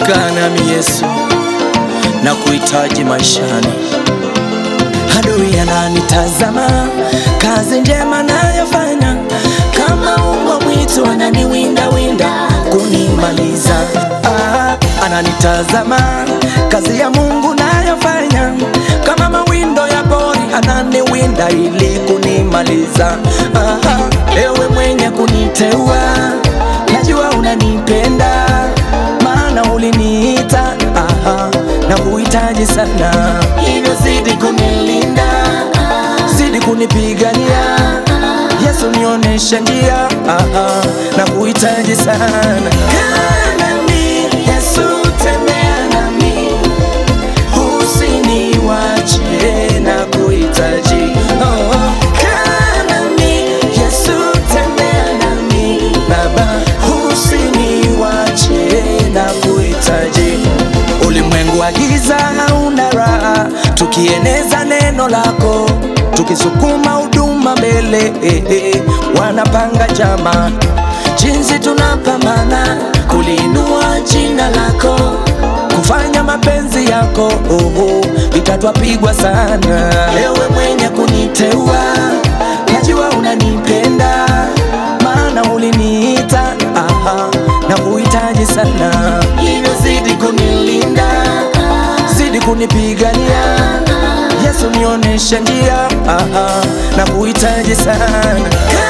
Kaa nami Yesu, na kuhitaji maishani. Adui ananitazama, kazi njema nayofanya, kama umbwa mwitu ananiwinda winda kunimaliza. Ah, ananitazama, kazi ya Mungu nayofanya, kama mawindo ya pori ananiwinda ili kunimaliza. Ah, ewe mwenye kuniteua, najua unanipenda, maana uliniita aha, na kuhitaji sana, hivyo zidi kunilinda, zidi kunipigania. Yesu nionyeshe njia, aha, na kuhitaji sana. Kaa nami, Yesu tembea nami, usiniwache na kuhitaji. Oh, kaa nami, Yesu tembea nami, Baba, usiniwache na kuhitaji. Ulimwengu wa giza hauna raha, tukieneza neno lako, tukisukuma huduma mbele, eh, eh, wanapanga njama, jinsi tunapambana kuliinua jina lako, kufanya mapenzi yako, oh, oh, vita twapigwa sana. Ewe mwenye kuniteua, najua unanipenda, maana uliniita, aha, na kuhitaji sana, hivyo zidi kunilinda, zidi kunipigania. Yesu nionyeshe njia, aha, na kuhitaji sana.